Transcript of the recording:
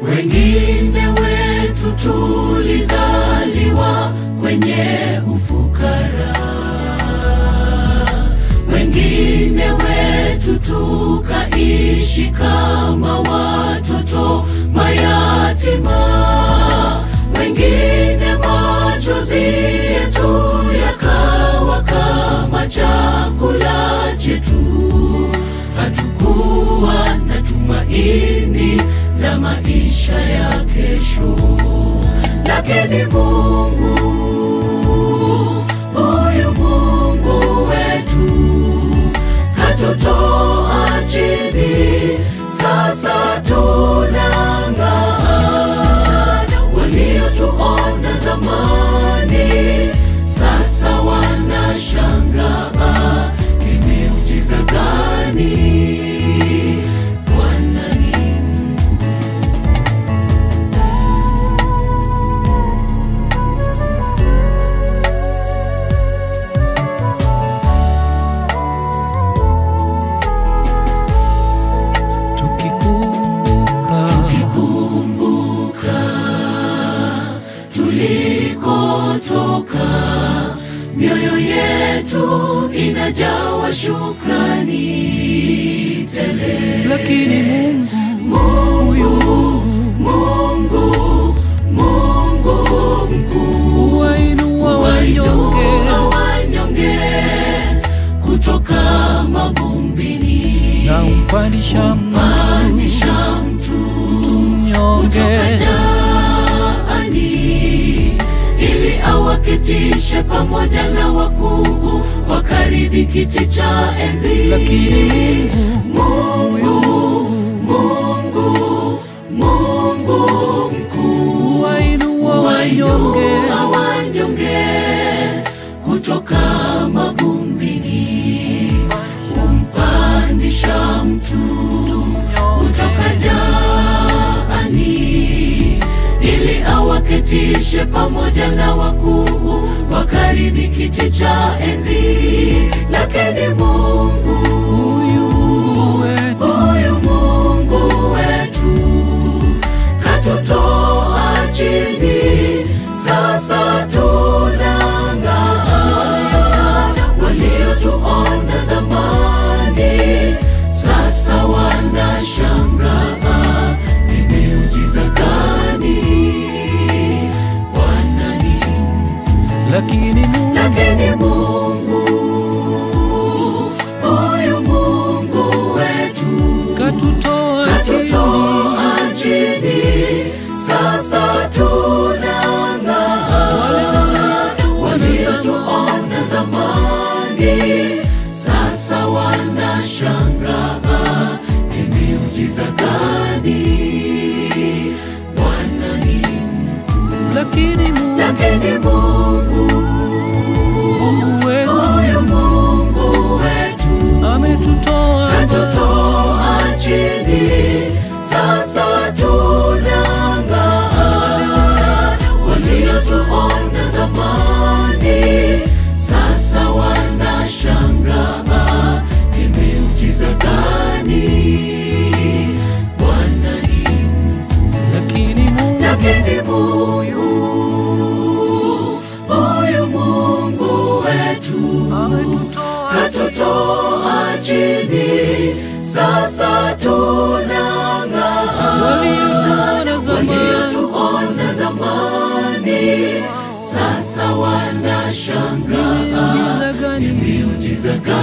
Wengine wetu tulizaliwa kwenye ufukara, wengine wetu tukaishi kama watoto mayatima, wengine machozi yetu yakawa kama chakula chetu. Hatukuwa na tumaini la maisha ya kesho, lakini Mungu, huyu Mungu wetu katutoa chini, sasa tunang'aa. Waliotuona zamani sasa wanashangaa, ni miujiza gani Bwana ni Mungu. tukikumbuka Tukikumbuka tulikotoka, mioyo yetu inajawa shukrani tele. lakini Mungu, Mungu, Mungu mkuu, wainua wanyonge wainua wanyonge kutoka mavumbini, na umpandisha pandisha mtu mtu kutoka mnyonge jaani ili awaketishe pamoja na wakuu wakaridhi kiti cha enzi. Lakini Mungu, Mungu, Mungu mkuu wainua wanyonge wainua wanyonge kutoka mavumbini, umpandisha mtu kutoka jaani ili awaketishe pamoja na wakuu wakaridhi kiti cha enzi. Lakini Mungu wetu huyu Mungu wetu katutoa chini, sasa tunang'aa. Waliotuona zamani sasa wanashangaa, ni miujiza gani Bwana ni lakini Mungu lakini Mungu huyu Mungu wetu katutoa chini katutoa chini, sasa tunang'aa. Waliotuona zamani sasa wanashangaa, ni miujiza gani Bwana ni lakini Mungu lakini Mungu wetu huyu Mungu wetu ametutoa katutoa chini, sasa tunang'aa. Waliotuona zamani sasa wanashangaa, ni miujiza gani Bwana ni lakini Mungu lakini Mungu huyu Mungu wetu katutoa chini, sasa tunang'aa. Waliotuona zamani. Waliotuona zamani sasa wanashangaa, Miujiza gani? ni miujiza gani